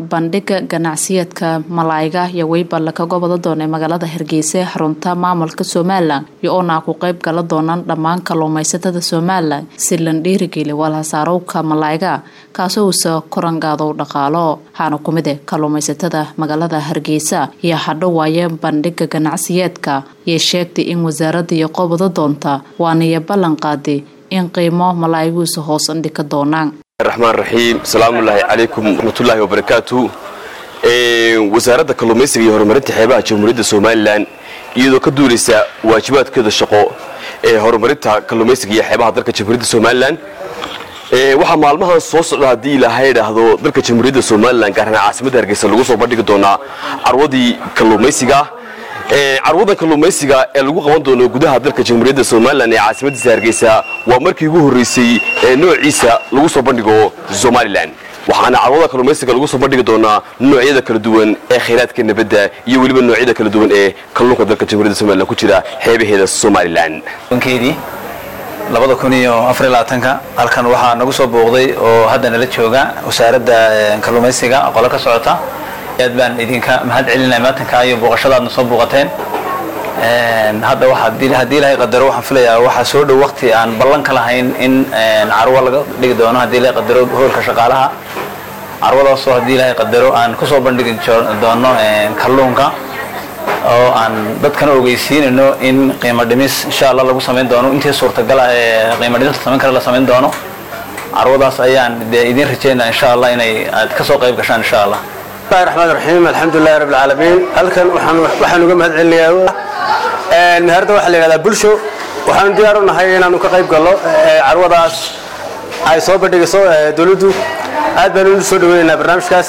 bandhiga ganacsiyeedka malaayiga iyo weyba lakaga wada doonay magaalada hargeysa ee xarunta maamulka somalilan iyo oona ku qeyb gala doonaan dhammaan kalluumaysatada somalilan si lan dhiirigeli walhasaarowka malaayiga kaasoo uusa korangaado dhaqaalo waxaana ku mid eh kalluumaysatada magaalada hargeysa iyo hadho waaye bandhiga ganacsiyeedka iyo sheegtay in wasaaradda iyo qobada doonta waaniyo ballan qaaday in qiimo malaayiguusa hoos andhika doonaan raxmaan raxiim asalaamullaahi calaykum raxmatullaahi wabarakaatu wasaaradda kalluumaysiga iyo horumarinta xeebaha jamhuuriyadda somalilan iyadoo ka duulaysa waajibaadkeeda shaqo ee horumarinta kalluumaysiga iyo xeebaha dalka jamhuuriyadda somalilan waxaa maalmahan soo socda haddii ilaahay idhaahdo dalka jamhuuriyadda somalilan gaar ahaan caasimadda hargeysa lagu soo bandhigi doonaa carwadii kalluumaysiga carwadan kalluumaysiga ee lagu qaban doono gudaha dalka jamhuuriyadda somalilan ee caasimadiisa hargeysa waa markii ugu horreysay ee noociisa lagu soo bandhigo somalilan waxaana carwada kalluumaysiga lagu soo bandhigi doonaa noocyada kala duwan ee khayraadka nabadda iyo weliba noocyada kala duwan ee kalluunka dalka jamhuuriyadda somalilan ku jira xeebaheeda somalilan keedii labada kun iyo afar iyo labaatanka halkan waxaa nagu soo booqday oo hadda nala jooga wasaaradda kalluumaysiga qolo ka socota aad baan idinka mahad celinaya maatanka iyo booqashadaadna soo booqateen hadda haddii ilaahay qadaro waxaan filayaa waxaa soo dhow waqti aan ballan ka lahayn in carwo laga dhigi doono haddii ilaahay qadaro hoolka shaqaalaha carwadaasoo haddii ilaahay qadaro aan kusoo bandhigi doono kalluunka oo aan dadkana ogeysiinayno in qiimo dhimis insha allah lagu samayn doono intii suurtagala ee qiimo dhimista samayn kara la samayn doono carwadaas ayaan dee idiin rajeynaa insha allah inay aad kasoo qayb gashaan insha allah bismillahi raxmaan raxiim alxamdulilahi rabbi alcaalamiin halkan waxaan uga mahad celinayaa meherda waxaa la yidhahdaa bulsho waxaanu diyaar u nahay inaanu ka qayb gallo carwadaas ay soo bandhigayso dowladdu aad baanu u soo dhaweynaynaa barnaamijkaas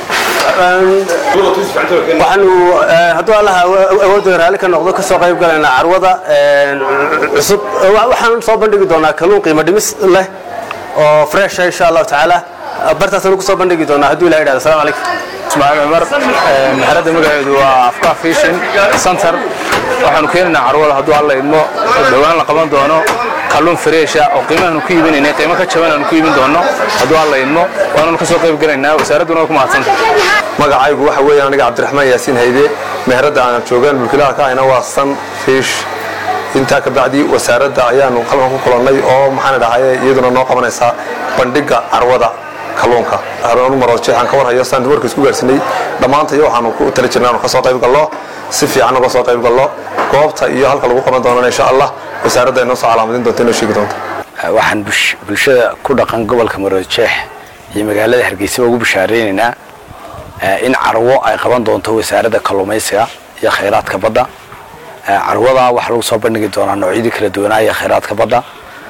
waxaanu hadduu allaha awoodda raalli ka noqdo ka soo qayb galaynaa carwada cusub waxaanu soo bandhigi doonaa kalluun qiimo dhimis leh oo fresh insha allahu tacaala bartaasanu ku soo bandhigi doonaa hadduu ilaha yidhahdo assalamu calaykum ismaaciil cumar maxaradda magaceedu waa afka fishin center waxaanu keenaynaa carwada hadduu alla idmo dhowaan la qaban doono kalluun fareesha oo qiimahaanu ku iibinaynay qiimo ka jaban aanu ku iibin doono hadduu alla idmo waananu ka soo qayb galaynaa wasaaradduna waa ku mahadsanta magacaygu waxa weeye aniga cabdiraxmaan yaasiin hayde meheradda aanan joogaan mulkilaha ka ahayna waa san fish intaa ka bacdi wasaaradda ayaanu qalban ku kulannay oo maxaan dhahaye iyaduna noo qabanaysaa bandhigga carwada kalluunka haroonu marood jeexaan ka warhayo saan warka isku gaarsinay dhammaantayo waxaanu ku tali jirnay aanu ka soo qayb gallo si fiican uga soo qayb gallo goobta iyo halka lagu qaban doonana insha allah wasaaradda ay noo soo calaamadin doonta inoo sheegi doonta waxaan bulshada ku dhaqan gobolka marood jeex iyo magaalada hargeysa ugu bishaareynayna in carwo ay qaban doonto wasaaradda kalluumaysiga iyo khayraadka badda carwada waxaa lagu soo bandhigi doonaa noocyadii kala duwanaa iyo khayraadka badda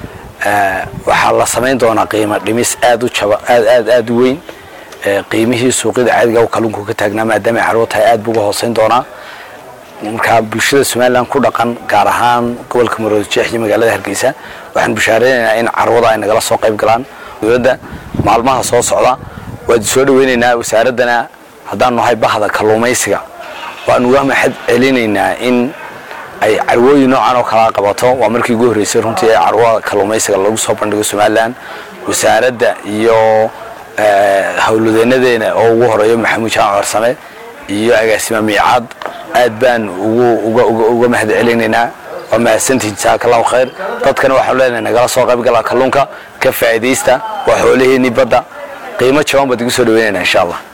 waxaa la samayn doonaa qiimo dhimis aad u jaba aad aad aad u weyn qiimihii suuqyada caadiga kalluunku ka taagnaa maadaama ay carwo tahay aad buu uga hooseyn doonaa marka bulshada somalilan ku dhaqan gaar ahaan gobolka maroodi jeex iyo magaalada hargeysa waxaan bishaareynayna in carwada ay nagala soo qayb galaan dowladda maalmaha soo socda waad soo dhaweynaynaa wasaaraddana haddaanu nahay bahda kalluumaysiga waanu uga mahad celinaynaa in ay carwooyin noocan oo kalaa qabato waa markii ugu horreysay runtii ee carwada kalluumaysiga lagu soo bandhigo somalilan wasaaradda iyo howlwadeenadeena oo ugu horeeyo maxamuud jaan corsame iyo agaasima miicaad aad baan uga mahad celinaynaa waa mahadsantihin jasaaka allahu khayr dadkana waxaanu leenahay nagala soo qayb galaa kalluunka ka faa'iidaysta waa xoolaheennii badda qiimo jaban baad igu soo dhaweynaynaa insha allah